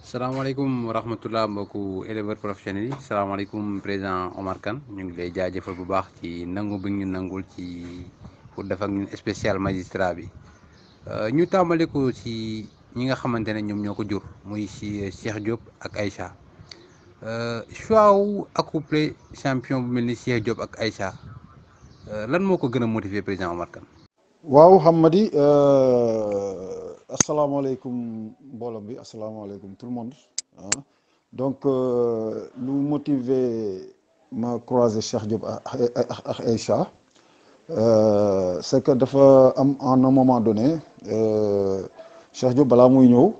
salaamaaleykum wa rahmatulah mbokku éleveur professionnel yi salaamaaleykum président Omar Kane ñu ngi lay jaajëfal bu baax ci nangu bi ñu nangul ci pour def ak ñun spécial magistrat bi ñu tàmbale ko ci ñi nga xamante ne ñoom ñoo ko jur muy si Cheikh Diop ak Aïcha choix wu accouplé champion bu mel ni Cheikh Diop ak Aïcha lan moo ko gën a motiver président Omar Kane. waaw Hamady asalaamaaleykum mbooloo bi asalaamaaleykum tout le monde ah donc lu motiver ma croiser Cheikh Diop ak ak Aïcha c'est que dafa am en un moment donné Cheikh Diop balaa muy ñëw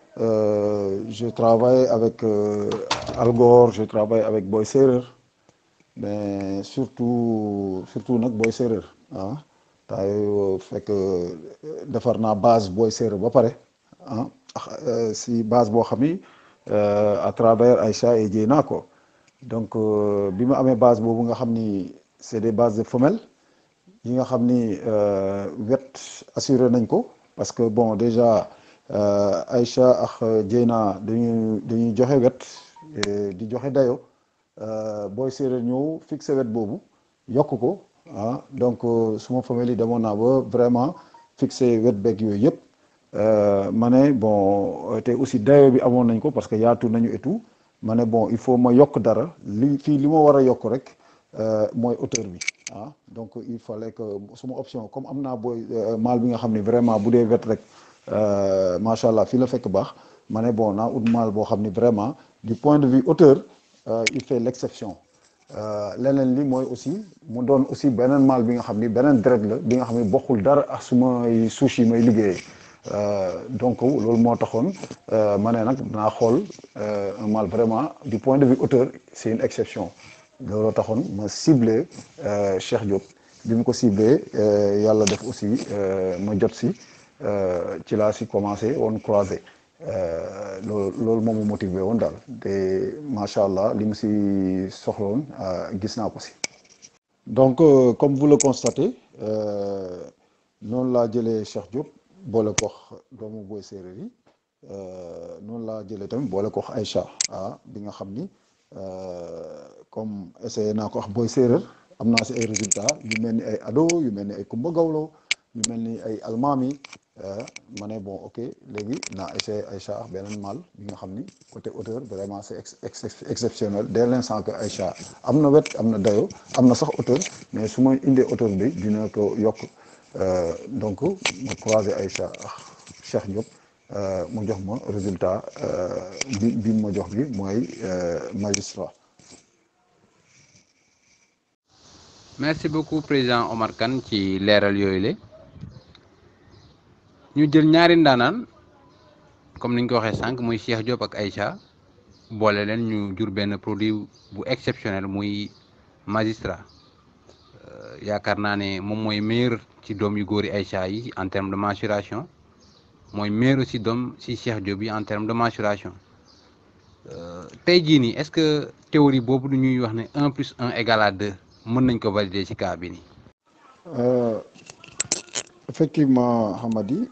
je travaille avec Algor je travaille avec Boy Séeréer mais surtout surtout nag Boy Séeréer ah. taa yooyu fekk defar naa base booy séeréer ba pare ah si base boo xam ni à travers Aïcha et Dieyna ko donc bi ma amee base boobu nga xam ni c'est des bases de femelles yi nga xam ni wet assuré nañ ko parce que bon déjà Aïcha ak Dieyna dañuy dañuy joxe wet di joxe dayo booy séeréer ñëw fixé wet boobu yokk ko ah donc suma famille demoon naa ba vraiment fixé wet beeg yooyu yëpp ma ne bon te aussi dayo bi amoon nañ ko parce que yaatu nañu et tout ma ne bon il faut ma yokk dara li fii li ma war a yokk rek mooy hauteur bi ah donc il fallait que suma option comme am naa booy maal bi nga xam ne vraiment bu dee wet rek macha allah fii la fekk baax ma ne bon naa ut maal boo xam ni vraiment du point de vue hauteur il fait l'exception leneen li mooy aussi mu doon aussi beneen maal bi nga xam ni beneen deret la bi nga xam ni bokkul dara ak sumay suuf yi may liggéeyee donc loolu moo taxoon ma ne nag naa xool un maal vraiment du point de vue hauteur c'est une exception looloo taxoon ma ciblé Cheikh Diop bi mu ko ciblé yàlla def aussi ma jot si ci laa si commencé woon croisé loolu loolu moom mu motivé woon daal te macha allah li mu si soxla woon gis naa ko si. donc comme vous le constatez noonu laa jëlee Cheikh Diop boole ko doomu booy séeréer yi noonu laa jëlee tamit boole ko Aïcha ah bi nga xam ni comme essayé naa ko wax booy séeréer am naa si ay résultats yu mel ni ay ado yu mel ni ay Kumba Gawlo yu mel ni ay almaami. ma ne bon ok léegi naa essayé Aïcha ak beneen mal bi nga xam ni côté hauteur vraiment c'est exceptionnel dès l'instant que Aïcha am na wet am na dayo am na sax hauteur mais su ma indee hauteur bi dina ko yokk donc ma croisé Aïcha ak Cheikh Diop mu jox ma résultat bi bi ma jox bi mooy magistrat. merci beaucoup président Omar Kane ci leeral yooyu la. ñu jël ñaari ndaanaan comme niñ ko waxee sànq muy Cheikh Diop ak Aïcha boole leen ñu jur benn produit bu exceptionnel muy magistrat yaakaar naa ne moom mooy meilleur ci doom yu góori Aïcha yi en terme de maturation mooy meilleur aussi doom ci Cheikh Diop yi en terme de maturation tey jii nii est-ce que théorie boobu du ñuy wax ne un plus un égale à deux mën nañ ko valider ci cas bi nii. effectivement Hamady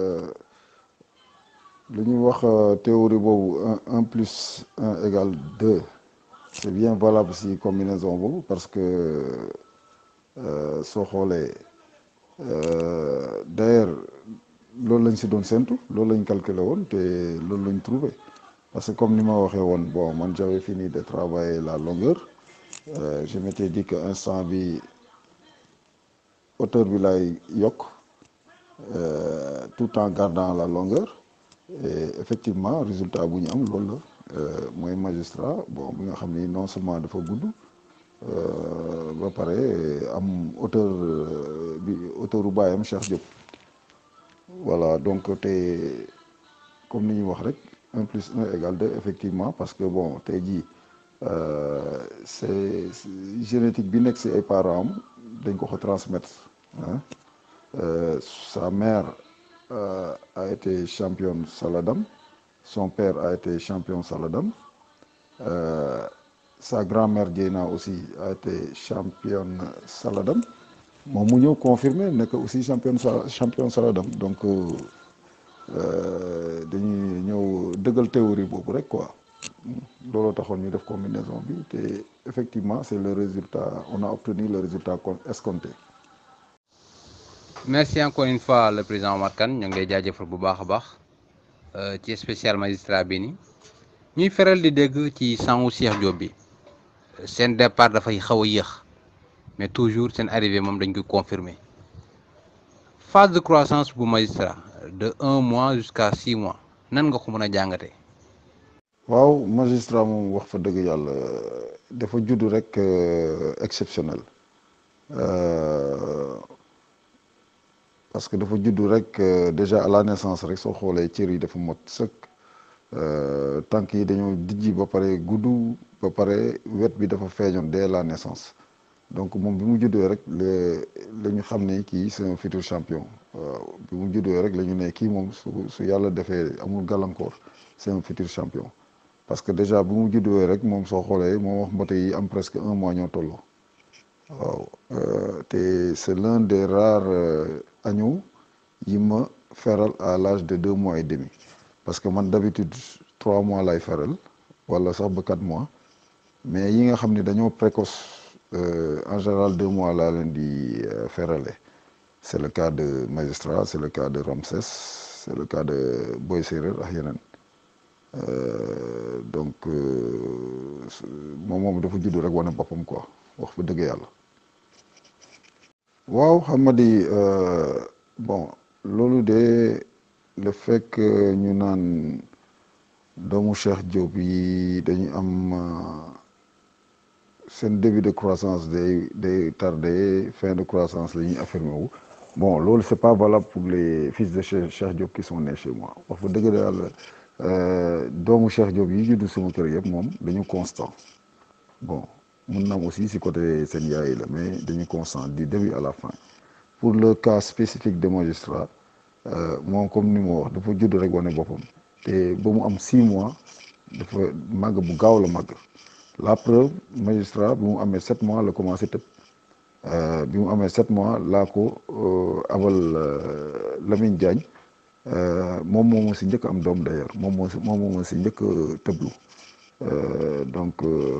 lu ñuy wax théorie boobu un un plus un égale deux c'est bien valable si combinaison boobu parce que soo xoolee d'ailleurs loolu lañ si doon séntu loolu lañ calculé woon te loolu lañ trouvé parce que comme ni ma waxee woon bon man j'avais fini de travailler la longueur je m'étais dit que instant bi hauteur bi lay yokk tout en gardant la longueur et effectivement résultat bu ñu am loolu la mooy magistrat bon bi nga xam ni non seulement dafa gudd ba pare am hauteur bi hauteur u baayam Cheikh Diop voilà donc te comme ni ñu wax rek un plus un égale deux effectivement parce que bon tey jii c'est génétique bi nekk ci ay parents am dañ ko ko transmettre ah sa mère euh, a été championne Saladam, son père a été champion Saladam, euh, sa grand-mère Diena aussi a été championne Saladam. Mon mu ñëw confirmé nekk aussi championne sa champion Saladam donc dañuy ñëw dëggal théorie boobu rek quoi looloo taxoon ñu def combinaison bi te effectivement c'est le résultat on a obtenu le résultat escompté. merci encore une fois le président Omar Kane ñoo ngi lay jaajëfal bu baax a baax ci spécial magistrat bi ni ñuy feral di dégg ci sangu Cheikh Diop bi seen départ dafay xaw a yéex mais toujours seen arrivée moom dañ koy confirmer phase de croissance bu magistrat de un mois jusqu'à six mois nan nga ko mën a jàngate waaw magistrat moom wax fa dëgg yàlla dafa judd rek exceptionnel parce que dafa judd rek déjà à la naissance rek soo xoolee cër yi dafa mot sëkk tànk yi dañoo dijji ba pare gudd ba pare wet bi dafa feeñoon dès la naissance donc moom bi mu juddoo rek le la ñu xam ne kii c'est un futur champion waaw bi mu juddoo rek la ñu ne kii moom su su yàlla defee amul gàllankoor c'est un futur champion parce que déjà bi mu juddoo rek moom soo xoolee moom wax mbote yi am presque un mois ñoo tolloo waaw te c'est l'un des rares agneaux yi ma feral à l'âge de deux mois et demi parce que man d'habitude trois mois lay feral wala sax ba quatre mois mais yi nga xam ne dañoo précoce en général deux mois laa leen di ferale c'est le cas de magistrat c'est le cas de Ramsès c'est le cas de Boy Séeréer ak yeneen donc moom moom dafa judd rek wane boppam quoi wax fa dëgg yàlla waaw xam nga di bon loolu de le fait que ñu naan doomu Cheikh Diop yi dañu am seen début de croissance day day tardé fin de croissance la ñuy affirmé wu bon loolu c'est pas valable pour les fils de Cheikh Cheikh Diop qui sont nés chez moi wax fa dëgg yàlla doomu Cheikh Diop yi juddu sama kër yëpp moom dañu constant bon mun na am aussi si côté seen yaay la mais dañu constant du début à la fin pour le cas spécifique de magistrat moom comme ni ma wax dafa judd rek wane boppam te ba mu am six mois dafa màgg bu gaaw la màgg la preuve magistrat bi mu amee sept mois la commencé tëb bi mu amee sept mois laa ko abal Lamine Diagne moom moo ma si njëkk am doom d'ailleurs moom moo si moom moo ma si njëkk tëblu donc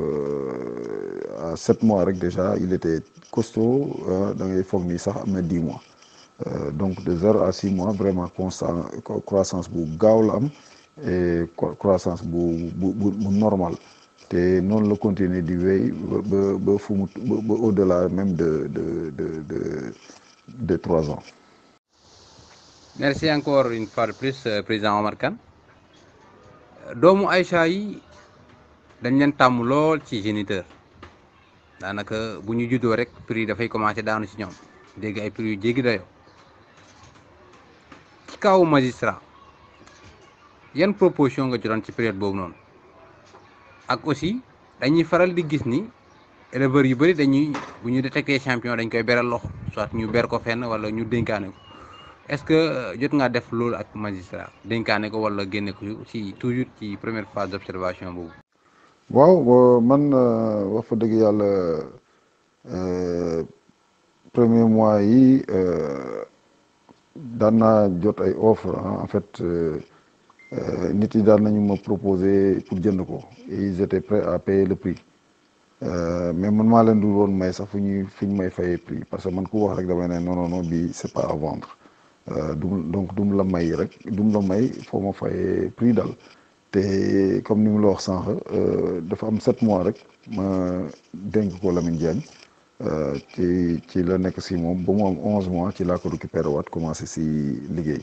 à sept mois rek déjà il était costaud da ngay foog ni sax am na dix mois donc de zéro à six mois vraiment constant croissance bu gaaw la am et croissance bu bu bu normal te noonu la continuer di wéy ba ba fu mu ba au-delà même de de de de de trois ans. merci encore une fois de plus président Omar Kane doomu Aïcha yi dañ leen tàmm lool ci géniteur daanaka bu ñu juddoo rek prix dafay commencer daanu ci ñoom dégg ay prix yu jéggi dayoo ci kaw magistrat yan proposition nga jotoon ci période boobu noonu ak aussi dañuy faral di gis ni éleveurs yu bëri dañuy bu ñu détecté champion dañ koy beral loxo soit ñu ber ko fenn wala ñu dénkaane ko est-ce que jot ngaa def loolu ak magistrat dénkaane ko wala génne ko ci toujours ci première phase d'observation boobu. waaw man wax fa dëgg yàlla premier mois yi daan naa jot ay offre en fait nit yi daan nañu ma proposer pour jënd ko et ils étaient prêts à payer le prix mais man maa leen dul woon may sax fu ñuy fu ñu may fayee prix parce que man ku wax rek damay ne non non non bii c'est pas à vendre du donc du mu la may rek du mu la may foo ma fayee prix daal te comme ni mu la wax sànq dafa am sept mois rek ma dénk ko Lamine Diagne ci ci la nekk si moom ba mu am onze mois ci laa ko récupéré waat commencé si liggéey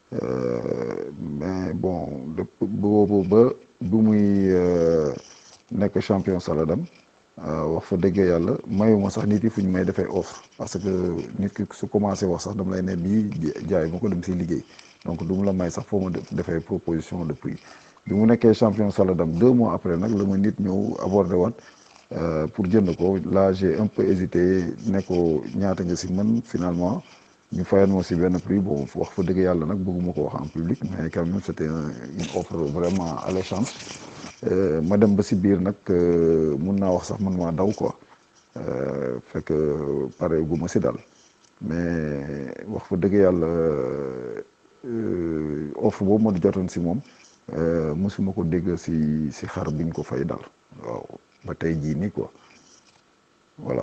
mais bon boobu ba bu muy nekk champion Saladam wax fa dëgg yàlla mayuma sax nit yi fu ñu may defee offre parce que nit ki su commencé wax sax dama lay ne bii jaay ma ko dem si liggéey donc du mu la may sax foo ma defee proposition de prix bi mu nekkee champion Saladam deux mois après nag la ma nit ñëw aborder waat pour jënd ko là j'ai un peu hésité ne ko ñaata nga si mën finalement ñu fayoon moo si benn prix bon wax fa dëgg yàlla nag bëgguma ko wax en public mais quand même c'était une offre vraiment alléchante ma dem ba si biir nag mun naa wax sax man maa daw quoi fekk pare gu ma si daal mais wax fa dëgg yàlla offre boobu ma di jotoon si moom mosuma ko dégg si si xar biñ ko fay daal waaw ba tey jii nii quoi voilà.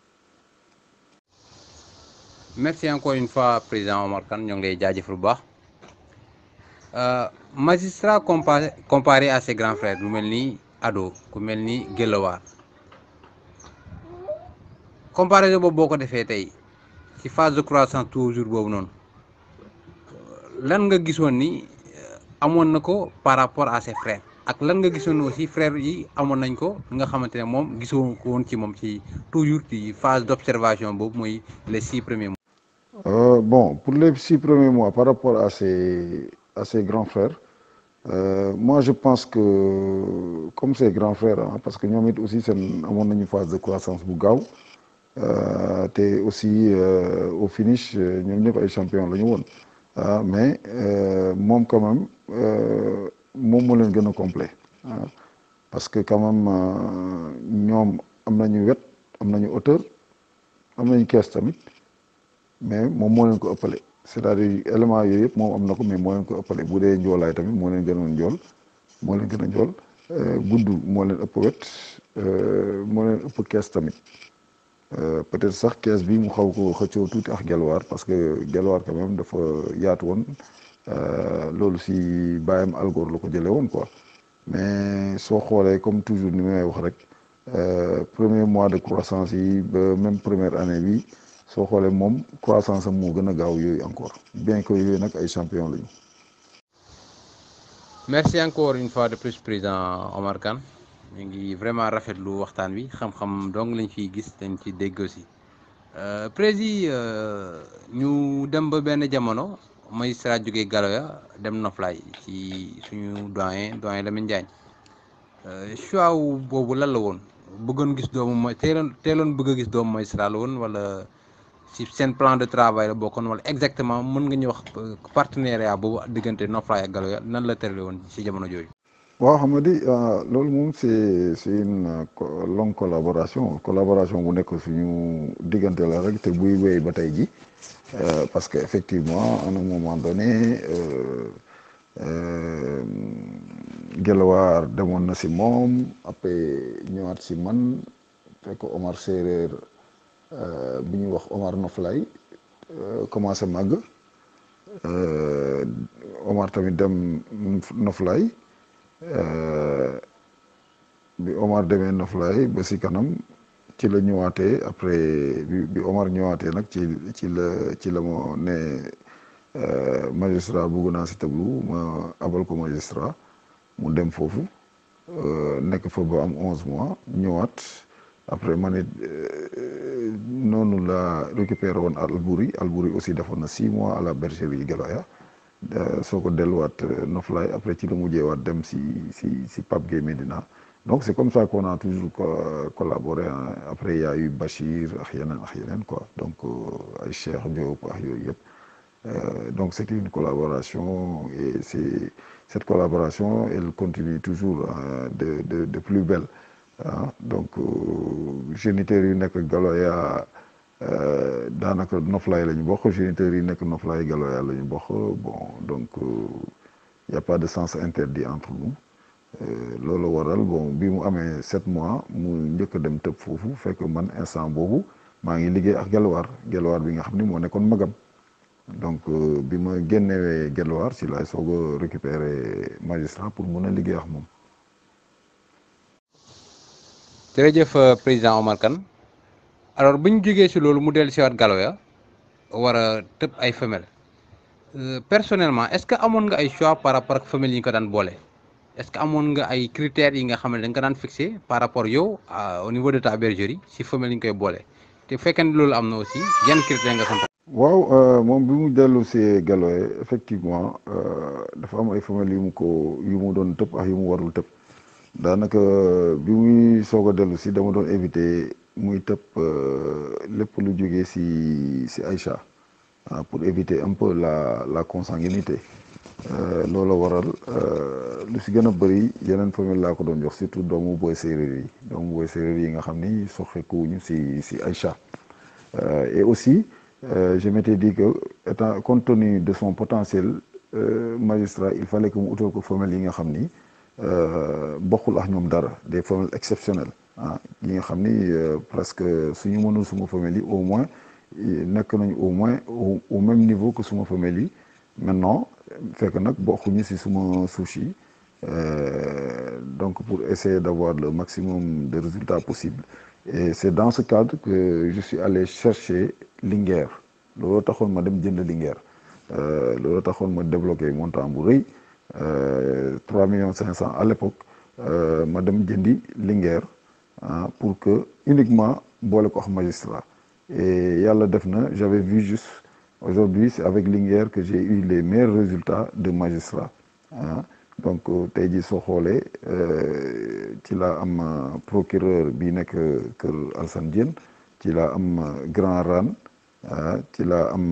merci encore une fois président Omar Kane ñoo ngi lay jaajëfal bu baax magistrat comparé comparé à ses grands frères lu mel ni Ado ku mel ni Guelwaar comparaison boobu boo ko defee tey ci phase de croissance toujours boobu noonu lan nga gisoon ni amoon na ko par rapport à ses frères ak lan nga gisoon aussi frères yi amoon nañ ko nga xamante ne moom gisoo ko woon ci moom ci toujours ci phase d' observation boobu mooy les six premiers mois. Euh, bon, pour les six premiers mois, par rapport à ses, à ses grands frères, euh, moi je pense que, comme ses grands frères, hein, parce que nous aussi, c'est une phase de croissance bougaou, euh, et aussi au finish, nous sommes les champions. Là, mais moi, quand même, moi, je suis le complet. Hein, parce que, quand même, nous avons une hauteur, nous avons une caisse tamit. mais moom moo leen ko ëppale c'est-à-dire élément yooyu yëpp moom am na ko mais moo leen ko ëppale bu dee njoolaay tamit moo leen gënoon njool moo leen gën a njool gudd moo leen ëpp wet moo leen ëpp kees tamit peut-être sax kees bi mu xaw ko xëccoo tuuti ak gelwaar parce que gelwaar quand même dafa yaatu woon loolu si bàyyam algoor la ko jëlee woon quoi mais soo xoolee comme toujours ni may wax rek premier mois de croissance yi ba même première année bi soo xoolee moom croissance am moo gën a gaaw yooyu encore bien que yooyu nag ay champion lañu. merci encore une fois de plus président Omar Kane ñu ngi vraiment rafetlu waxtaan wi xam-xam donc lañ fiy gis dañ ci dégg aussi prési ñu dem ba benn jamono magistrat jógee Galoya dem Noflaay ci suñu doyen doyen Lamine Diagne choix boobu lan la woon bëggoon gis doomu mooy teeloon teeloon bëgg a gis doomu magistrat la woon wala. si seen plan de travail la bokkoon wala exactement mën nga ñu wax partenariat boobu diggante Noflaay ak Galoya nan la tërale woon si jamono jooju. waaw xam nga di loolu moom c'est c'est une longue collaboration collaboration bu nekk suñu diggante la rek te buy wéy ba tey ji parce que effectivement à un moment donné Gelawaar demoon na si moom après ñëwaat si man fekk Omar Séeréer. bi ñuy wax Omar Noflay commencé màgg Omar tamit dem Noflay bi Omar demee Noflay ba si kanam ci la ñëwaatee après bi Omar ñëwaatee nag ci ci la ci la ma ne magistrat bugg naa si tablu ma abal ko magistrat mu dem foofu nekk fa ba am onze mois ñëwaat après ma ne noonu la récupéré woon Albouri Albouri aussi defoon na six mois à la bergerie Galoya soo ko delluwaat Noflaay après ci la mujjeewaat dem si si si Pape Gueye Medina donc c'est comme ça qu'on a toujours collaboré après il y a eu Bachir ak yeneen ak yeneen quoi donc ay Cheikh Diop ak yooyu yëpp donc c'était une collaboration et c'est cette collaboration elle continue toujours de de de plus belle ah donc géniteurs yi nekk Galoya daanaka Noflaay la ñu bokk géniteurs yi nekk Noflaay Galoya la ñu bokk bon donc y a pas de sens interdit entre nous loolu waral bon bi mu amee sept mois mu njëkk a dem tëb foofu fekk man instant boobu maa ngi liggéey ak Gelwaar Gelwaar bi nga xam ni moo nekkoon magam donc bi ma génnewee Gelwaar si laay soog a récupérer magistrat pour mun a liggéey ak moom. jërëjëf président Omar Kane alors bu ñu jógee si loolu mu dellu si waat Galoya war a tëb ay femelles personnellement est-ce que amoon nga ay choix par rapport ak femelles yi nga ko daan boole est-ce que amoon nga ay critères yi nga xam ne da nga ko daan fixé par rapport yow au niveau de ta bergerie si femelles yi nga koy boole te bu fekkee ne loolu am na aussi yan critères nga sant. waaw moom bi mu dellu si Galoya effectivement dafa am ay femelles yu mu ko yu mu doon tëb ak yu mu warul tëb. daanaka bi muy soog a dellu si dama doon éviter muy tëb lépp lu jógee si si Aïcha pour éviter un peu la la consanguinité loolu waral lu si gën a bëri yeneen famille laa ko doon jox surtout doomu booy séeréer yi doomu booy séeréer yi nga xam ni soxekuwuñu si si Aïcha et aussi je m'étais dit que étant compte tenu de son potentiel magistrat il fallait que mu utal ko femelle yi nga xam ni bokkul ak ñoom dara des femelles exceptionnelles ah yi nga xam ni presque suñu mënul suma femelle yi au moins nekk nañu au moins au même niveau que suma femelle yi maintenant fekk nag bokkuñu ci suma souche yi donc pour essayer d'avoir le maximum de résultats possibles et c'est dans ce cadre que je suis allé chercher Linguère looloo taxoon ma dem jënd Linguère looloo taxoon ma débloqué montant bu rëy trois millions cinq cents à l'époque ma dem jëndi Linguère ah pour que uniquement boole ko wax magistrat et yàlla def na j'avais vu juste aujourd'hui c'est avec Linguère que j'ai eu les meilleurs résultats de magistrat ah donc tey jii soo xoolee ci laa am procureur bi nekk kër Alassane Diène ci laa am Grand Rane ci laa am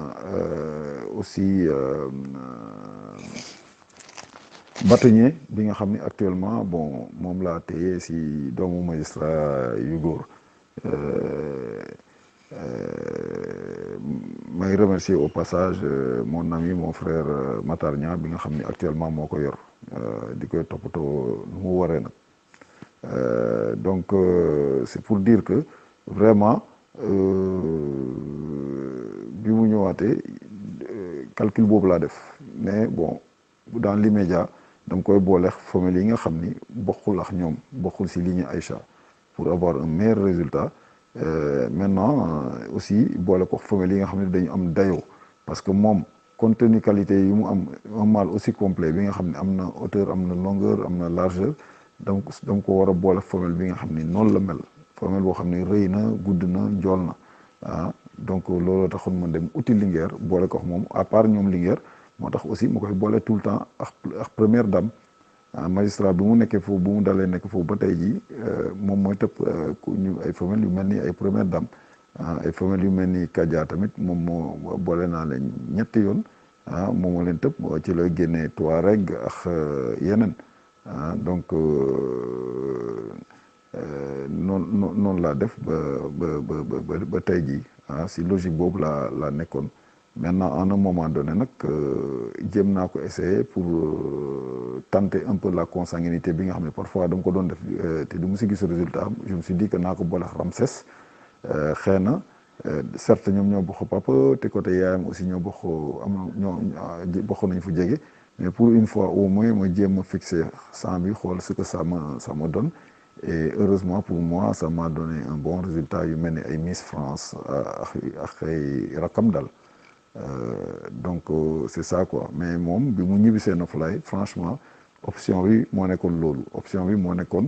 aussi bâtonnier bi nga xam ni actuellement bon moom laa téye si doomu magistrat yu góor may remercier au passage mon ami mon frère Matar Niang bi nga xam ni actuellement moo ko yor di koy toppatoo nu mu waree nag donc c'est pour dire que vraiment bi mu ñëwaatee calcul boobu laa def mais bon dans l'immédiat dama koy boole femelle yi nga xam ni bokkul ak ñoom bokkul ci ligne Aïcha pour avoir un meilleur résultat Euh, maintenant euh, aussi boole ko femelle yi nga xam ne dañu am dayoo parce que moom compte tenu qualité yi mu am un mâle aussi complet bi nga xam ne am na hauteur am na longueur am na largeur donc dama ko war a boole femelle bi nga xam ni noonu la mel femelle boo xam ne rëy na gudd na njool na ah donc looloo taxoon ma dem uti Linguère boole ko moom à part ñoom Linguère moo tax aussi ma koy boole tout le temps ak ak première dame magistrat bi mu nekkee foofu bu mu dalee nekk foofu ba tey jii moom mooy tëpp ñu ay femelles yu mel ni ay première dame ay femelles yu mel ni Kadia tamit moom moo boole naa leen ñetti yoon ah moom moo leen tëpp ci lay génnee Touareg ak yeneen ah donc noonu noonu laa def ba ba ba ba tey jii ah si logique boobu laa laa nekkoon. maintenant en un moment donné nag jéem naa ko essayer pour tenter un peu la consanguinité bi nga xam ne parfois dama ko doon def te du mu si gis résultat je me suis dit que naa ko boole Ramsès xëy na certes ñoom ñoo bokk papa te côté yaayam aussi ñoo bokk am ñoo bokk nañ fu jege mais pour une fois au moins ma jéem a fixer sang bi xool ce que ça me ça me donne et heureusement pour moi ça m'a donné un bon résultat yu mel ni ay Miss France ak ak ay rakam daal Euh, donc euh, c'est ça quoi mais moom bi mu ñibbisee Noflaay franchement option bi moo nekkoon loolu option bi moo nekkoon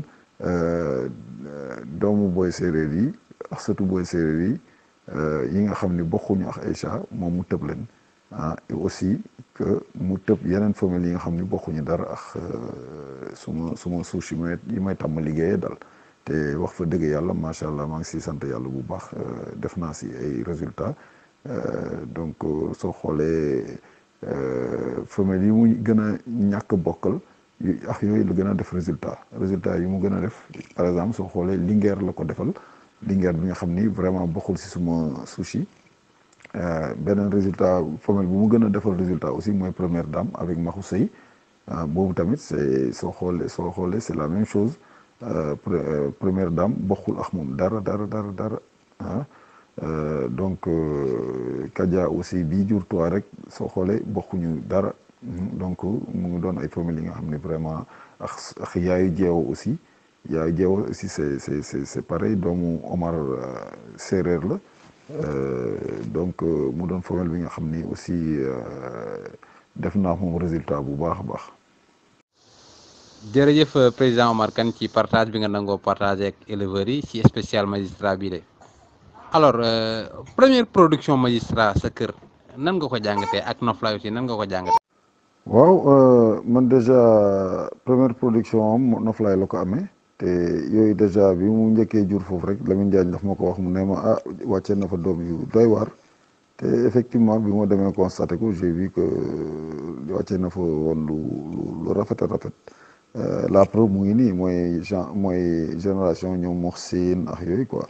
doomu booy séeréer yi ak surtout booy séeréer yi yi nga xam ni bokkuñu ak Aïcha moom mu tëb leen ah et aussi que mu tëb yeneen famille yi nga xam ni bokkuñu dara ak suma suma suuf yi may yi may tàmm liggéeyee dal te wax fa dëgg yàlla macha allah maa ngi siy sant yàlla bu baax def naa si ay résultats. Euh, donc soo xoolee femelle yi mu gën a ñàkk bokkal yu ak yooyu la gën a def résultat résultat yi mu gën a def par exemple soo xoolee Linguère la ko defal Linguère bi nga xam ni vraiment bokkul si suma sushi beneen résultat femelle bu mu gën a defal résultat aussi mooy première dame avec Maxu Sey boobu tamit c'est soo xoolee soo xoolee c'est la même chose euh, première dame bokkul ak moom dara dara dara dara ah Euh, donc euh, Kadia aussi bii jur toi rek soo xoolee bokkuñu dara donc mu ngi doon ay famille yi nga xam ne vraiment ak ak yaayu jeewo aussi yaayu jeewo aussi c'est c'est c'est c'est pareil doomu Omar séeréer la donc mu doon famille bi nga xam ni aussi def naa moom résultat bu baax a baax. jërëjëf président Omar Kane ci partage bi nga nangoo partager ak éleveurs yi ci spécial magistrat bi de. alors euh, première production magistrat sa kër nan nga ko jàngatee ak Noflaay aussi nan nga ko jàngatee. waaw man déjà première production am Noflaay la ko amee te yooyu déjà bi mu njëkkee jur foofu rek Lamine Diagne daf ma ko wax mu ne ma ah wàccee na fa doom yu doy waar te effectivement bi ma demee constaté ko j'ai vu que wàccee na fa woon lu lu rafet a rafet la preuve mu ngi nii mooy gen mooy génération ñoom Moxsin ak yooyu quoi.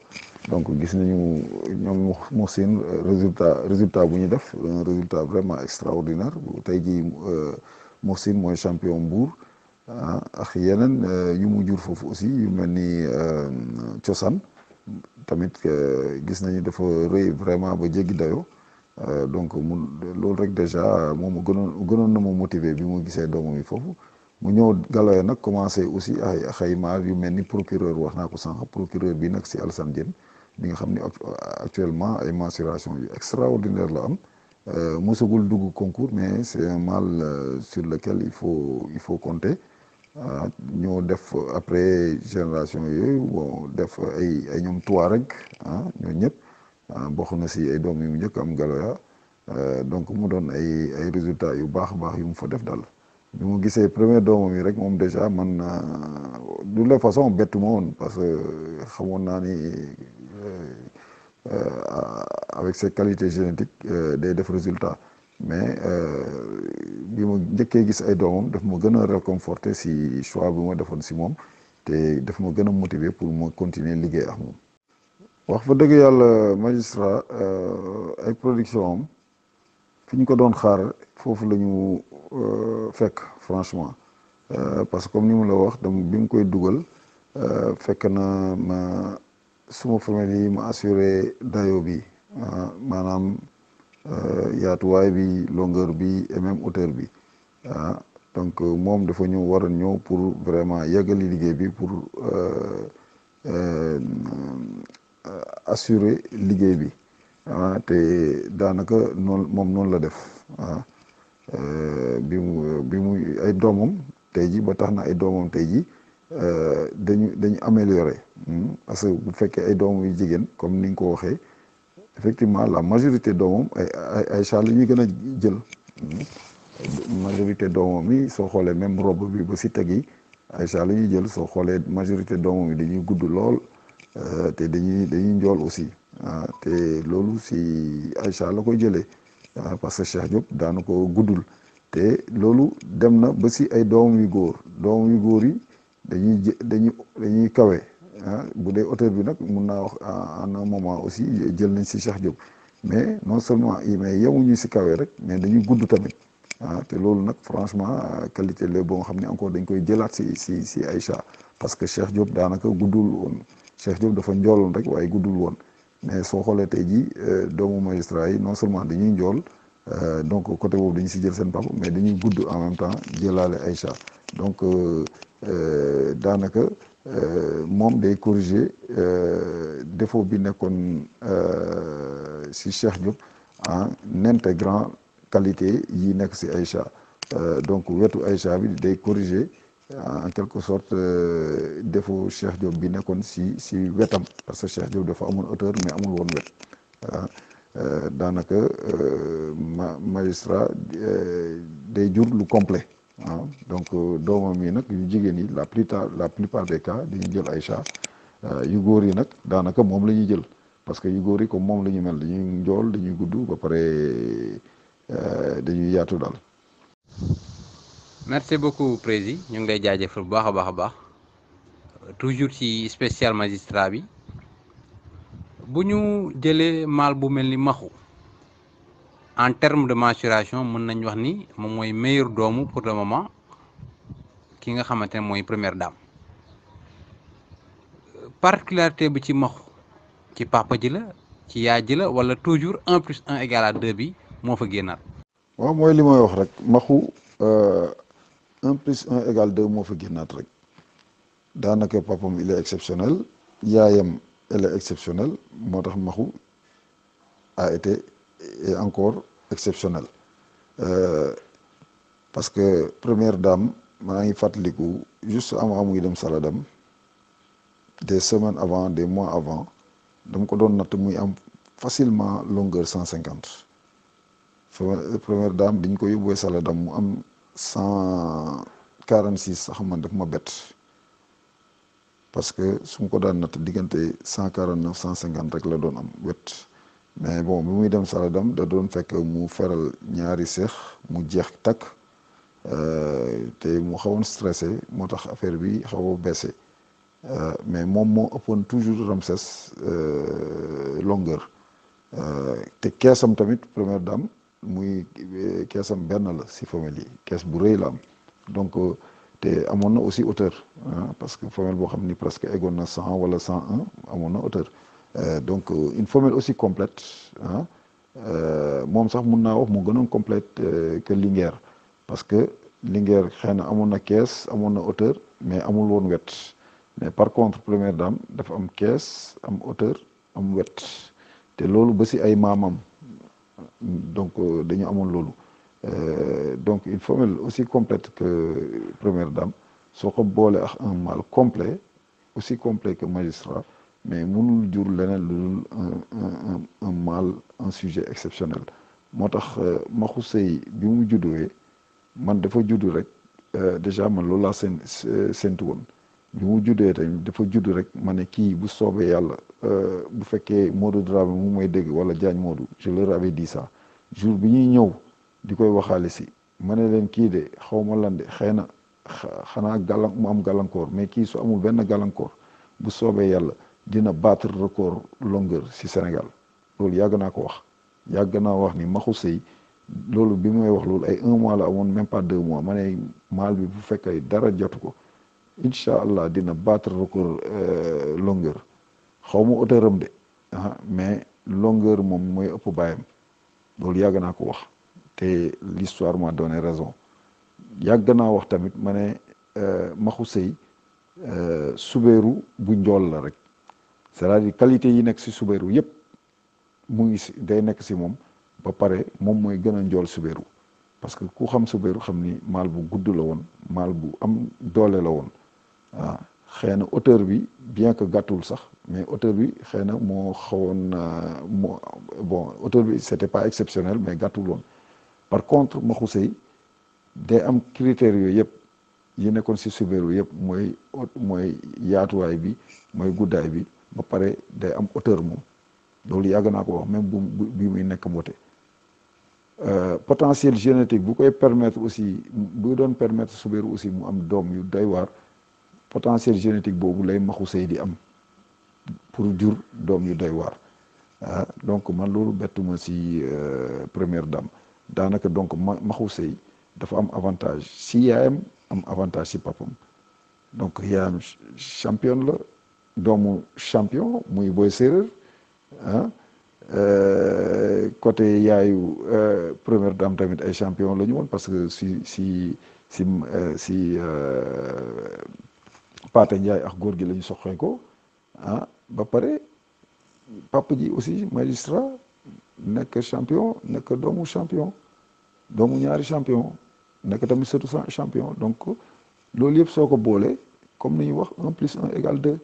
donc gis nañu ñoom Moussine résultat résultat bu ñu def un résultat vraiment extraordinaire tey jii Moussine mooy champion Mbour ah ak yeneen yu mu jur foofu aussi yu mel ni cosaan tamit gis nañu dafa rëy vraiment ba jéggi dayoo donc mu loolu rek déjà moom gënoon gënoon na ma motiver bi mu gisee doomam yi foofu mu ñëw Galoya nag commencé aussi ay xayma yu mel ni procureur wax naa ko sànq procureur bi nag si Alassane Diène bi nga xam ni actuellement ay mensuration yu extraordinaire la am mosagul dugg concours mais c'est un mal sur lequel il faut il faut compter ñoo def après génération yooyu bon def ay ay ñoom Touareg ah ñoo ñëpp bokk na si ay doom yu mu njëkk am Galoya donc mu doon ay ay résultats yu baax a baax yu mu fa def daal bi mu gisee premier doomam yi rek moom déjà man de toute façon bettu ma woon parce que xamoon naa ni avec ses qualités génétiques day def résultat mais bi ma njëkkee gis ay doomam daf ma gën a réconforter si choix bi ma defoon si moom te daf ma gën a motiver pour ma continuer liggéey ak moom. wax fa dëgg yàlla magistrat ay production am fi ñu ko doon xaar foofu la ñu fekk franchement parce que comme ni mu la wax dama bi mu koy dugal fekk na ma suma famille yi ma assuré dayo bi maanaam yaatuwaay bi longueur bi et même hauteur bi ah donc moom dafa ñëw war a ñëw pour vraiment yeggali liggéey bi pour assurer liggéey bi ah te daanaka noonu moom noonu la def ah bi mu bi mu ay doomam tey ji ba tax na ay doomam tey ji dañu dañu amélioré parce que bu fekkee ay doomam yu jigéen comme ni nga ko waxee effectivement la majorité doomam ay ay ay char la ñuy gën a jël majorité doomam yi soo xoolee même robe bi ba si teg yi ay char la ñuy jël soo xoolee majorité doomam yi dañuy gudd lool te dañuy dañuy njool aussi ah te loolu si Aïcha la koy jëlee parce que Cheikh Diop daana ko guddul te loolu dem na ba si ay doomam yu góor doomam yu góor yi dañuy jë dañuy dañuy kawe ah bu dee auteur bi nag mun naa wax en un moment aussi jël nañ si Cheikh Diop mais non seulement yi mais yemuñu si kawe rek mais dañuy gudd tamit ah te loolu nag franchement qualité la boo nga xam ne encore dañ koy jëlaat si si si Aïcha parce que Cheikh Diop daanaka guddul woon Cheikh Diop dafa njooloon rek waaye guddul woon mais soo xoolee tey jii doomu magistrat yi non seulement dañuy njool donc côté boobu dañu si jël seen papa mais dañuy gudd en même temps jëlaale Aïcha donc daanaka moom day corriger défaut bi nekkoon si Cheikh Diop en intégrant qualité yi nekk si Aïcha donc wetu Aïcha bi day corriger en quelque sorte défaut Cheikh Diop bi nekkoon si si wetam parce que Cheikh Diop dafa amoon hauteur mais amul woon wet ah daanaka ma magistrat day jur lu complet ah donc doomam yi nag yu jigéen yi la plupart la plupart des cas dañuy jël Aïcha yu góor yi nag daanaka moom la ñuy jël parce que yu góor yi comme moom la ñu mel dañuy njool dañuy gudd ba pare dañuy yaatu daal. merci beaucoup président ñu ngi lay jaajëfal bu baax a baax a baax toujours ci spécial magistrat bi bu ñu jëlee maal bu mel ni maxu en terme de mensuration mën nañ wax ni moom mooy meilleur doomu pour le moment ki nga xamante ne mooy première dame particularité bi ci maxu ci papa ji la ci yaay ji la wala toujours un plus un égal à deux bi moo fa génnaat. waaw mooy li may wax rek maxu un plus un égal deux moo fa génnaat rek daanaka papam il est exceptionnel yaayam elle est exceptionnelle moo tax maxu a été et encore exceptionnel parce que première dame maa ngi fàttaliku juste avant muy dem Saladam des semaines avant des mois avant dama ko doon natt muy am facilement longueur cent cinquante première dame biñ ko yóbbuwee Saladam mu am cent quarante six sax man daf ma bett parce que su ma ko daan natt diggante cent quarante neuf cent cinquante rek la doon am wet mais bon bi muy dem Saladam da doon fekk mu feral ñaari seex mu jeex takk te mu xawoon stressé moo tax affaire bi xaw a baissé mais moom moo ëppoon toujours Ramsès longueur te keesam tamit première dame muy keesam benn la si femelle yi kees bu rëy la am donc te amoon na aussi hauteur parce que femelle boo xam ni presque eggoon na cent wala cent un amoon na hauteur donc une femelle aussi complète ah moom sax mun naa wax mu gënoon complète que Linguère parce que Linguère xëy na amoon na kees amoon na hauteur mais amul woon wet mais par contre première dame dafa am kees am hauteur am wet te loolu ba si ay maamam donc dañu amoon loolu donc une femelle aussi complète que première dame soo ko boole ak un mâle complet aussi complet que magistrat mais mënul jur leneen lu dul un un mâle un sujet exceptionnel moo tax maxu sëy bi mu judduwee man dafa juddu rek déjà man loolu laa seen séntu woon bi mu juddee tamit dafa juddu rek ma ne kii bu soobee yàlla bu fekkee Modou Dramé mu may dégg wala Diagne Modou je leur avais dit ça jour bi ñuy ñëw di koy waxaale si ma ne leen kii de xaw ma lan de xëy na xanaa gàllan mu am gàllankoor mais kii su amul benn gàllankoor bu soobee yàlla dina battre record longueur si Sénégal loolu yàgg naa ko wax yàgg naa wax ni maxu sëy loolu bi may wax loolu ay un mois la amoon même pas deux mois ma ne maal bi bu fekkee dara jotu ko incha allah dina battre record longueur xaw ma hauteur am de ah mais longueur moom mooy ëpp bàyyam loolu yàgg naa ko wax te l'histoire m'a donné raison yàgg naa wax tamit ma ne maxu sëy subeeru bu njool la rek c'est-à-dire qualité yi nekk si subeeru yépp mu ngi si day nekk si moom ba pare moom mooy gën a njool subeeru parce que ku xam subeeru xam ni maal bu gudd la woon maal bu am doole la woon waaw xëy na hauteur bi bien que gàttul sax mais hauteur bi xëy na moo xawoon moo bon hauteur bi c'était pas exceptionnel mais gàttul woon par contre maxu sëy day am critères yooyu yëpp yi nekkoon si subeeru yëpp mooy mooy yaatuwaay bi mooy guddaay bi ba pare day am hauteur moom loolu yàgg naa ko wax même bu bi muy nekk mbote potentiel génétique bu koy permettre aussi bu doon permettre subeeru aussi mu am doom yu doy waar potentiel génétique boobu lay maxu sëy di am pour jur doom yu doy waar ah donc man loolu bettuma si première dame daanaka donc ma maxu sëy dafa am avantage si yaayam am avantage si papam donc yaayam champion la doomu champion muy boy séeréer ah côté yaayu première dame tamit ay champion la ñu woon parce que si si si si Paate Ndiaye ak góor gi la ñu soxee ko ah ba pare papa ji aussi magistrat nekk champion nekk doomu champion doomu ñaari champion nekk tamit surtout champion donc loolu yëpp soo ko boolee comme ni ñuy wax un plus un égale deux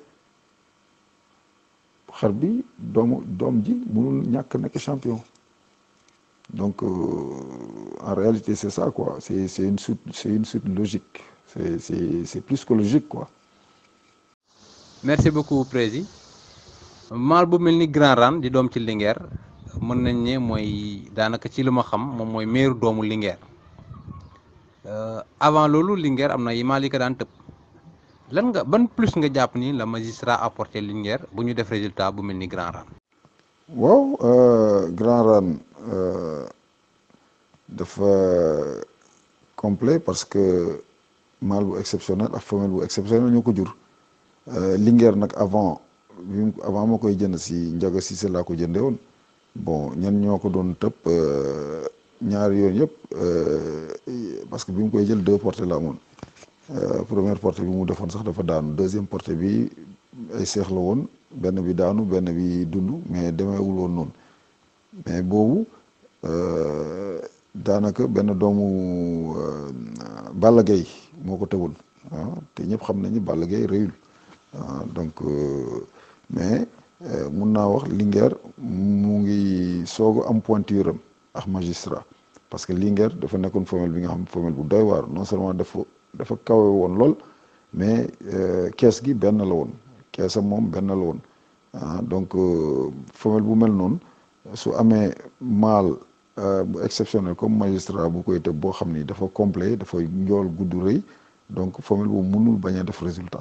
xar bi doomu doom ji mënul ñàkk nekk champion donc en réalité c'est ça quoi c'est c'est une suite c'est une suite logique c'est c'est c'est plus que logique quoi merci beaucoup prési maal bu mel ni Grand Rane di doom ci Linguère mën nañ ne mooy daanaka ci li ma xam moom mooy meeru doomu Linguère avant loolu Linguère am na yi maal yi ko daan tëb lan nga ban plus nga jàpp ni la magistrat apporté Linguère bu ñu def résultat bu mel ni Grand Rane waaw Grand Rane dafa complet parce que mâle bu exceptionnel ak femelle bu exceptionnel ñoo ko jur Linguère nag avant bi avant ma koy jënd si Ndiaga Cissé laa ko jëndee woon bon ñan ñoo ko doon tëb ñaari yoon yëpp parce que bi mu koy jël deux portées la amoon première portée bi mu defoon sax dafa daanu deuxième portée bi ay seex la woon benn bi daanu benn bi dund mais demeewul woon noonu mais boobu daanaka benn doomu Balla Gaye moo ko tëwoon ah te ñëpp xam nañu Balla Gaye réyul donc mais mun naa wax Linguère mu ngi soog a am pointure am ak magistrat parce que Linguère dafa nekkoon femelle bi nga xam femelle bu doy waar non seulement dafa dafa kawe woon lool mais kees gi benn la woon keesam moom benn la woon ah donc femelle bu mel noonu su amee mâle bu exceptionnel comme magistrat bu koy tëb boo xam ni dafa complet dafa njool gudd rëy donc femelle boobu mënul bañ a def résultat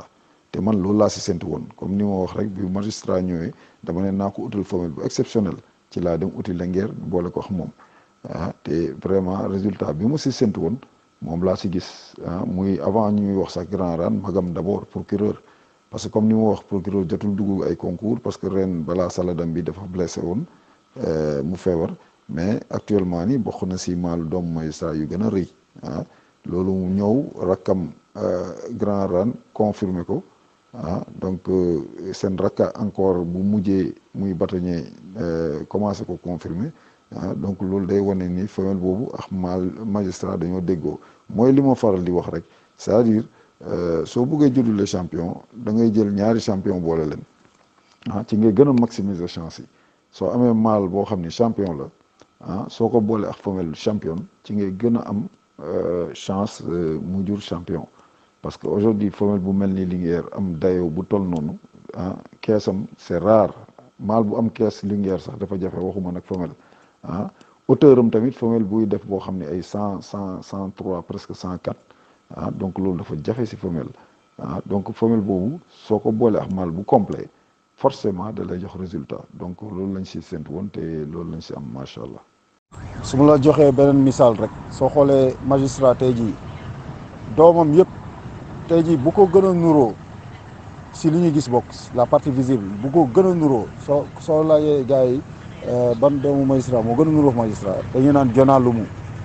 te man loolu laa si séntu woon comme ni ma wax rek bi magistrat ñëwee dama ne naa ko utal femelle bu exceptionnel ci laa dem uti Linguère boole ko wax moom ah te vraiment résultat bi ma si séntu woon moom laa si gis ah muy avant ñuy wax sax grand ran magam d' abord procureur parce que comme ni ma wax procureur jotul dugg ay concours parce que ren balaa saladam bi dafa blessé woon mu feebar mais actuellement ni bokk na si maalu doomu magistrat yu gën a rëy ah loolu mu ñëw rakkam grand ran confirmé ko ah donc seen rakka encore bu mujjee muy bâtonnier commencé ko confirmer ah donc loolu day wane ni femelle boobu ak mal magistrat dañoo déggoo mooy li ma faral di wax rek c'est-à-dire soo buggee juddule champion da ngay jël ñaari champion boole leen ah ci ngay gën a maximiser chance yi soo amee mal boo xam ni champion la ah soo ko boole ak femelle champion ci ngay gën a am chance mu jur champion parce que aujourd'hui femelle bu mel ni Linguère am dayo bu toll noonu ah keesam c'est rare mâle bu am kees Linguère sax dafa jafe waxuma nag femelle ah hauteur am tamit femelle buy def boo xam ne ay cent cent cent trois presque cent quatre ah donc loolu dafa jafe si femelle ah donc femelle boobu soo ko boole ak mâle bu complet forcément da lay jox résultat donc loolu lañ si séntu woon te loolu lañ si am macha allah. su ma la joxee beneen misaal rek soo xoolee magistrat tey jii doomam yëpp tey jii bu ko gën a nuroo si li ñu gis bokk la partie visible bu ko gën a nuroo soo soo laajee gars yi ban doomu magistrat moo gën a nuroo magistrat dañuy naan Jona Lumu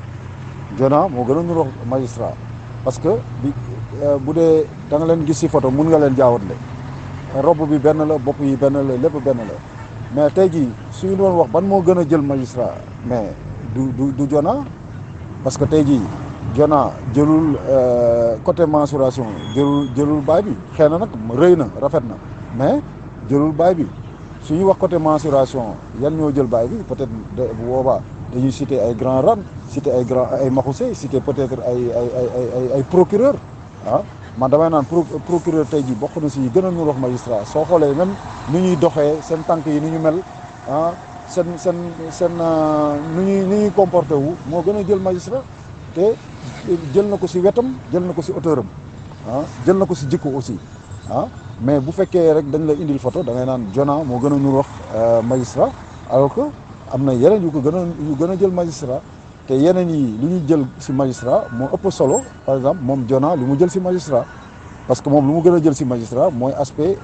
Jona moo gën a nuroo magistrat parce que bi bu dee da nga leen gis si photo mun nga leen jaawatle robe bi benn la bopp yi benn la lépp benn la mais tey jii suñu doon wax ban moo gën a jël magistrat mais du du du Jona parce que tey jii Jona jëlul côté mensuration jëlul jëlul baay bi xëy na nag rëy na rafet na mais jëlul baay bi su ñu wax côté mensuration yan ñoo jël baay bi peut-être bu boobaa dañuy citer ay grand ran citer ay grand ay maxuse citer peut-être ay ay ay ay ay procureur ah man damay naan procureur tey jii bokk na si gën a ñu wax magistrat soo xoolee même ni ñuy doxee seen tànk yi ni ñu mel ah seen seen seen nu ñuy ni ñuy comporté wu moo gën a jël magistrat te jël na ko si wetam jël na ko si hauteur am ah jël na ko si jikko aussi ah mais bu fekkee rek dañ la indil photo da ngay naan Jona moo gën a nur wax magistrat alors que am na yeneen yu ko gën a yu gën a jël magistrat te yeneen yi li ñu jël si magistrat moo ëpp solo par exemple moom Jona li mu jël si magistrat parce que moom lu mu gën a jël si magistrat mooy aspect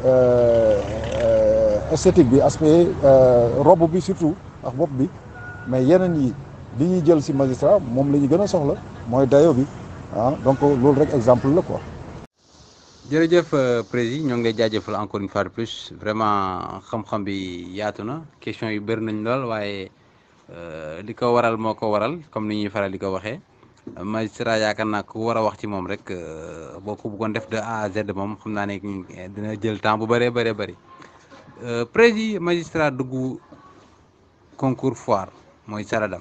esthétique bi aspect robe bi surtout ak bopp bi mais yeneen yi li ñuy jël si magistrat moom la ñu gën a soxla mooy dayo bi ah donc loolu rek exemple la quoi. jërëjëf président ñoo ngi lay jaajëfal encore une fois de plus vraiment xam-xam bi yaatu na question yu bëri nañ lool waaye li ko waral moo ko waral comme ni ñuy faral di ko waxee magistrat yaakaar naa ku war a wax ci moom rek boo ko bëggoon def de A à Z moom xam naa ne dina jël temps bu bëree bëree bëri président magistrat dugg concours foire mooy saradam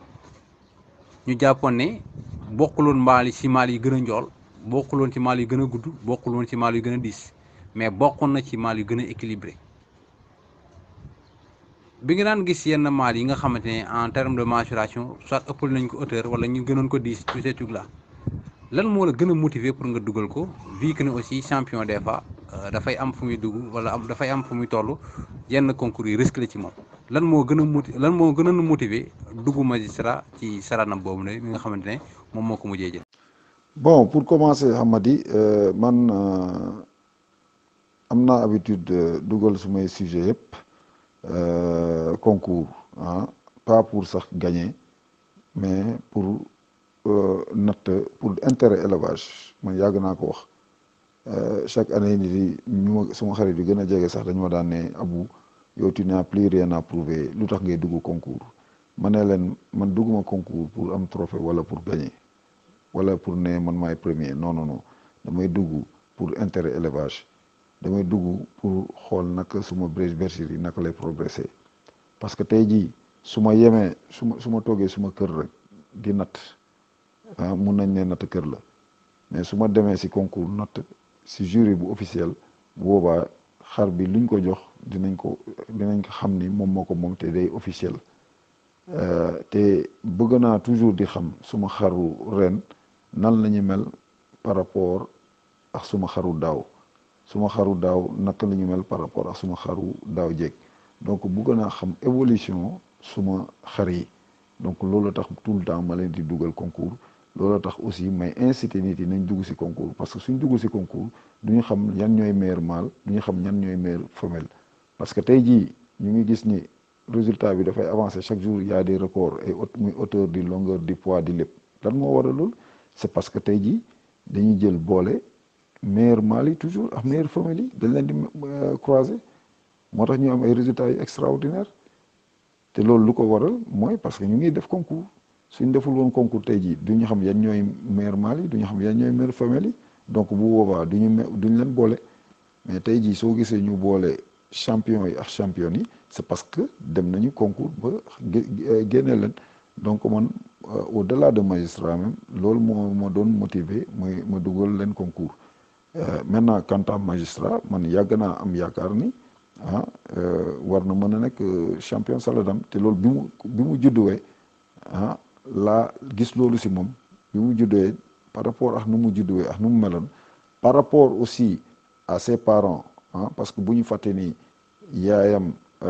ñu jàppoon ne bokkuloon mbaal yi si maal yi gën a njool bokkuloon ci maal yu gën a gudd bokkuloon ci maal yu gën a diis mais bokkoon na ci maal yu gën a équilibré bi nga daan gis yenn maal yi nga xamante ne en terme de mensuration soit ëppal nañ ko hauteur wala ñu gënoon ko diis tout ce truc là lan moo la gën a motiver pour nga dugal ko vu que ne aussi champion des fois dafay am fu muy dugg wala am dafay am fu muy toll yenn concours yi risque la ci moom lan moo gën a moti lan moo gën a motiver dugg magistrat ci saranam boobu ne mi nga xamante ne moom moo ko mujjee jël. bon pour commencer Hamadi man am naa habitude dugal sumay sujet yëpp concours ah pas pour sax gagner mais pour natt pour intérêt élevage man yàgg naa ko wax chaque année ni di ñu ma suma xarit yu gën a jege sax dañu ma daan ne abu yow tu n'as plus rien à prouver lu tax ngay dugg concours ma ne leen man dugguma concours pour am trophée wala pour gagner wala pour ne man maay premier non non non damay dugg pour intérêt élevage damay dugg pour xool naka suma bergerie naka lay progresser parce que tey jii su ma yemee su ma su ma toogee suma kër rek di natt ah mun nañ ne natt kër la mais su ma demee si concours natt si jury bu officiel bu boobaa xar bi luñ ko jox dinañ ko dinañ ko xam ni moom moo ko moom te day officiel te bëgg naa toujours di xam suma xaru ren nan la ñu mel par rapport ak suma xaru daaw suma xaru daaw naka la ñu mel par rapport ak suma xaru daaw jéeg donc bugg naa xam évolution suma xar yi donc loolu tax tout le temps ma leen di dugal concours loolu tax aussi may inciter nit yi nañ dugg ci concours parce que suñ dugg ci concours du ñu xam ñan ñooy meilleur mâle du ñu xam ñan ñooy meilleur femelle parce que tey jii ñu ngi gis ni résultat bi dafay avancer chaque jour il y a des records ay muy hauteur di longueur di poids di lépp lan moo waral loolu c'est parce que tey jii dañuy jël boole meilleur mâle yi toujours ak meilleur femelle yi dañ leen di croiser moo tax ñu am ay résultats yu extraordinaire te loolu lu ko waral mooy parce que ñu ngi def concours suñ deful woon concours tey jii du ñu xam yan ñooy meilleur mâle yi du ñu xam yan ñooy meilleur femelle yi donc bu boobaa du ñu me duñ leen boole mais tey jii soo gisee ñu boole champion yi ak champion yi c'est parce que dem nañu concours ba génne leen donc man au-delà de magistrat même loolu moo ma doon motiver mooy ma dugal leen concours maintenant quant à magistrat man yàgg naa am yaakaar ni ah war na mën a nekk champion saladam te loolu bi mu bi mu judduwee ah laa gis loolu si moom bi mu judduwee par rapport ak nu mu judduwee ak nu mu meloon par rapport aussi à ses parents ah parce que bu ñu fàtte ni yaayam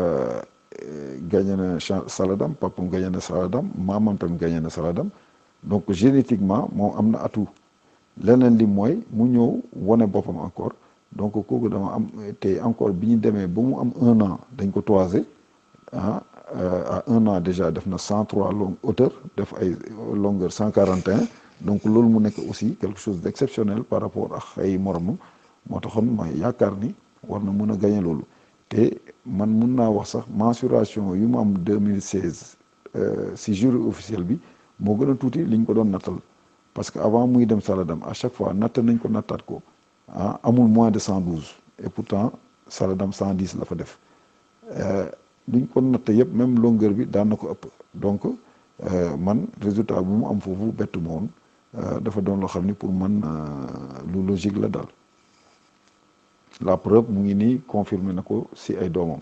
gagné na saladam papam gagné na saladam maamam tam gagné na saladam donc génétiquement moom am na atout leneen li mooy mu ñëw wane boppam encore donc kooku dama am te encore bi ñu demee ba mu am un an dañ ko toisé ah à un an déjà def na cent trois long hauteur def ay longueur cent quarante et un donc loolu mu nekk aussi quelque chose d'exceptionnel par rapport ak ay moromam moo taxoon ma yaakaar ni war na mun a gagner loolu te man mun naa wax sax mensuration yu mu am 2016 si jury officiel bi moo gën a tuuti liñ ko doon nattal parce que avant muy dem saladam à chaque fois natt nañ ko nattaat ko ah amul moins de 112 et pourtant saladam 110 la fa def liñ ko natt yëpp même longueur bi daan na ko ëpp donc man résultat bu mu am foofu bettu ma woon dafa doon loo xam ni pour man lu logique la daal la preuve mu ngi nii confirmé na ko si ay doomam.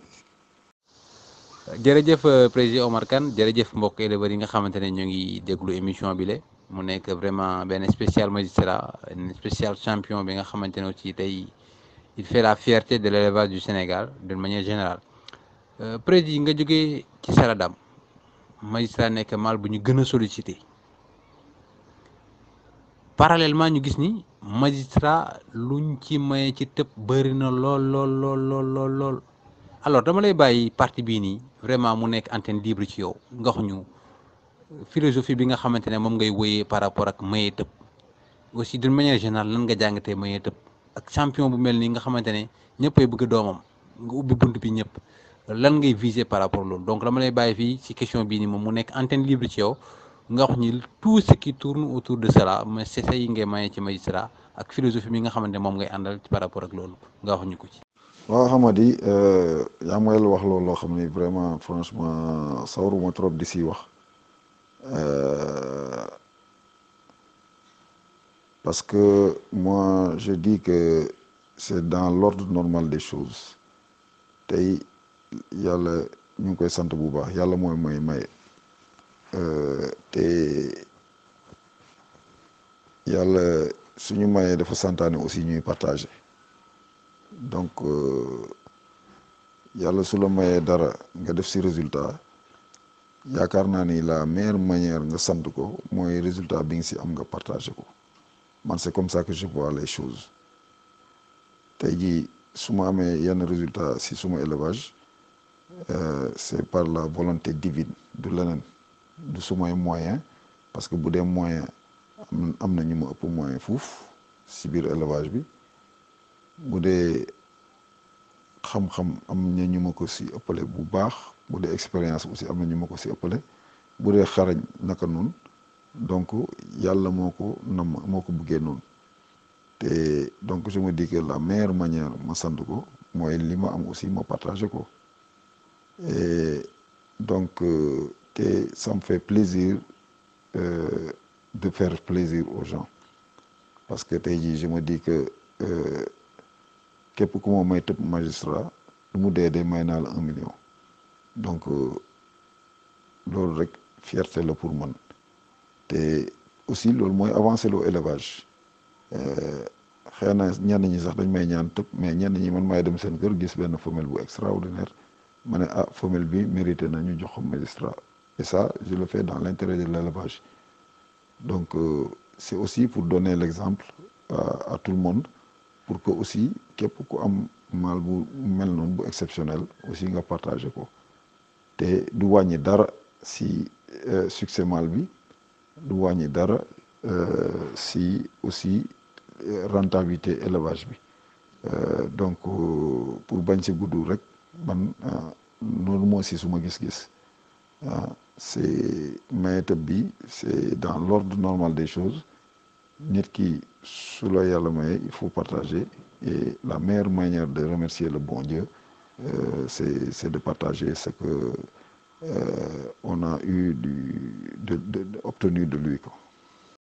jërëjëf président Omar Kane jërëjëf mbokk éleveurs yi nga xamante ne ñoo ngi déglu émission bi la mu nekk vraiment benn spécial magistrat un spécial champion bi nga xamante ne aussi tey il fait la fierté de l'élevage du Sénégal d'une manière générale président nga jógee ci saladam magistrat nekk mal bu ñu gën a sollicité parallèlement ñu gis ni magistrat luñ ci maye ci tëb bëri na lool lool lool lool lool lool alors dama lay bàyyi partie bii nii vraiment mu nekk antenne libre ci yow nga wax ñu philosophie bi nga xamante ne moom ngay wéyee par rapport ak maye tëb aussi d'une manière générale lan nga jàngatee maye tëb ak champion bu mel nii nga xamante ne ñëppay bëgg doomam nga ubbi bunt bi ñëpp lan ngay viser par rapport loolu donc dama lay bàyyi fii ci question bii nii moom mu nekk antenne libre ci yow nga wax ñi tout ce qui tourne autour de cela mais c'est ça yi ngay maye ci magistrat ak philosophie bi nga xamante ne moom ngay àndal par rapport ak loolu nga wax ñu ko ci. waaw xamadi yaa may wax loolu loo xam ni vraiment franchement sawaruma trop di si wax parce que moi je dis que c'est dans l'ordre normal des choses tey yàlla ñu ngi koy sant bu baax yàlla mooy mooy maye te yàlla suñu mayee dafa santaane aussi ñuy partager donc yàlla su la mayee dara nga def ci résultat yaakaar naa ni la meilleure manière nga sant ko mooy résultat bi nga ci am nga partager ko man c'est comme ça que je vois les choses tey jii su ma amee yenn résultat ci suma élevage c'est par la volonté divine du leneen du sumay moyen parce que bu dee moyen am am na ñu ma ëpp moyen fuuf ci biir élevage bi bu dee xam-xam am na ñu ma ko ci ëppale bu baax bu dee expérience aussi am na ñu ma ko ci ëppale bu dee xarañ naka noonu donc yàlla moo ko nam moo ko buggee noonu te donc je me dis que la meilleure manière ma sant ko mooy li ma am aussi ma partager ko et donc te ça me fait plaisir euh, de faire plaisir aux gens parce que tey jii je me dis que képp ku ma may tëb magistrat lu mu dee dee may naa la un million donc loolu rek fierté la pour man te aussi loolu mooy avancer loo élevage xëy na ñenn ñi sax dañ may ñaan tëb mais ñenn ñi man maay dem seen kër gis benn femelle bu extraordinaire ma ne ah femelle bi mérité na ñu jox ko magistrat et ça je le fais dans l'intérêt de l'élevage donc euh, c'est aussi pour donner l'exemple à, à tout le monde pour que aussi képp ku am mal bu mel noonu bu exceptionnel aussi nga partager ko te du wàññi dara si succès mal bi du wàññi dara si aussi rentabilité élevage bi donc pour bañ si gudd rek man noonu moo si suma gis-gis c'est maye-tëb bi c'est dans l'ordre normal des choses nit ki su la yàlla maye il faut partager et la meilleure manière de remercier le bon Dieu euh, c'est c'est de partager ce que euh, on a eu du de, de, de obtenu de lui quoi